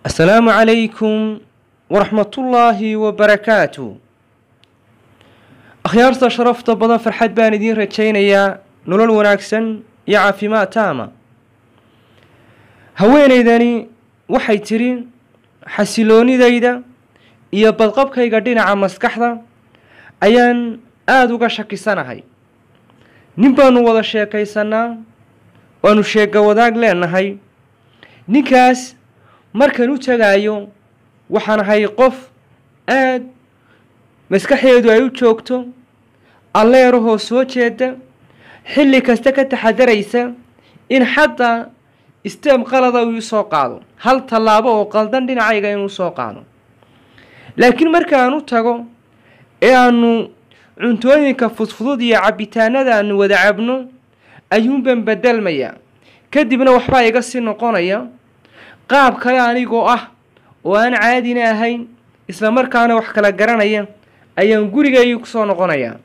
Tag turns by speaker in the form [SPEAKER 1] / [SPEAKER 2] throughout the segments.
[SPEAKER 1] asalaamu calaykum waraxmatullaahi wabarakaatu akhyaarta sharafta badan farxad baan idiin rajaynayaa nolol wanaagsan iyo caafimaad taama haweenaydani waxay tidhi xasiloonidayda iyo badqabkayga dhinaca maskaxda ayaan aada uga shakisanahay nin baanu wada sheekaysanaa waanu sheega wadaag leenahay ninkaas markan u tegaayo waxaan ahay qof aada maskaxdeedu ay u joogto alleerahoo soo jeeda xilli kasta ka taxadaraysa in xataa isteem qalada uu soo qaado hal tallaabo oo qaldan dhinacayga inuu soo qaado laakiin markaan u tago ee aanu cuntooyinka fudfudud iyo cabitaanada aanu wada cabno ayuunban bedelmayaa kadibna waxbaa iga sii noqonaya qaab kale anigoo ah oo aan caadina ahayn isla markaana wax kala garanaya ayaan gurigaygii kusoo noqonayaa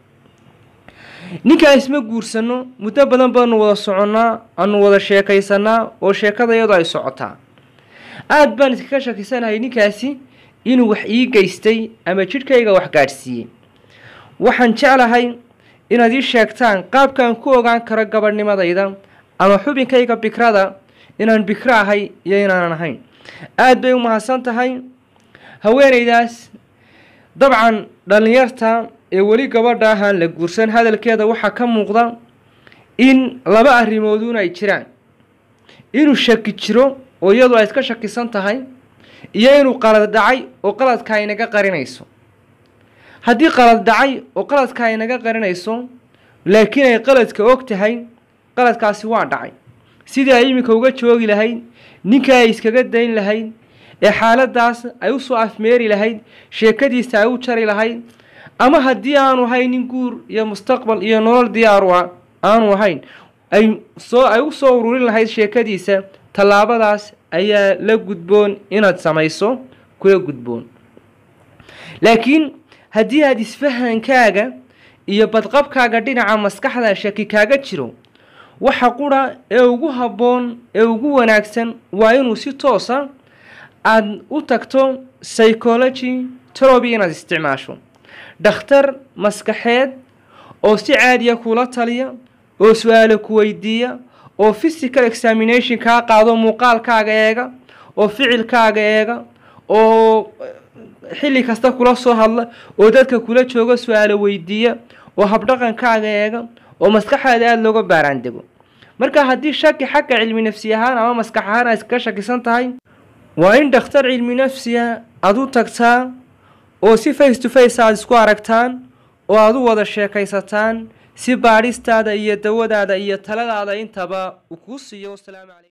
[SPEAKER 1] ninkaa isma guursanno muddo badan baanu wada soconnaa aanu wada sheekaysanaa oo sheekada iyadoo ay socotaa aada baan iskaga shakisanahay ninkaasi inuu wax ii geystay ama jidhkayga wax gaadhsiiyey waxaan jeclahay inaad ii sheegtaan qaabkaan ku ogaan karo gabadhnimadayda ama xubinkayga bikrada inaan bikro ahay iyo inaanan ahayn aada bay u mahadsan tahay haweenaydaas dabcan dhallinyarta ee weli gabadha ahaan la guursan hadalkeeda waxaa ka muuqda in laba arrimoodun ay jiraan inuu shaki jiro oo iyadu ay iska shakisan tahay iyo inuu qalad dhacay oo qaladka ay naga qarinayso haddii qalad dhacay oo qaladka ay naga qarinayso laakiin ay qaladka og tahay qaladkaasi waa dhacay sidii ay iminka uga joogi lahayd ninka ay iskaga dayn lahayd ee xaaladaas ay usoo afmeeri lahayd sheekadiisa ay u jari lahayd ama haddii aanu ahayn nin guur iyo mustaqbal iyo nolol diyaaru a aanu ahayn ay soo ay u soo ururin lahayd sheekadiisa tallaabadaas ayaa la gudboon inaad samayso kula gudboon laakiin haddii aada isfahankaaga iyo badqabkaaga dhinaca maskaxda shaki kaaga jiro waxa qura ee ugu habboon ee ugu wanaagsan waa inuu si toosa aada u tagto psychology toroby inaad isticmaasho dhakhtar maskaxeed oo si caadiya kula taliya oo su-aalo ku weydiiya oo physical examination kaa qaado muuqaalkaaga eega oo ficilkaaga eega oo xilli kasta kula soo hadla oo dadka kula jooga su-aalo weydiiya oo habdhaqankaaga eega oo maskaxaada aada looga baaraandego marka haddii shaki xagga cilmi nafsi ahaan ama maskax ahaan aad iskaga shakisan tahay waa in dhakhtar cilmi nafsiya aada u tagtaa oo si face to face aada isku aragtaan oo aada u wada sheekaysataan si baadhistaada iyo dawadaada iyo taladaada intaba uu kuu siiyo wasalaamu calaykum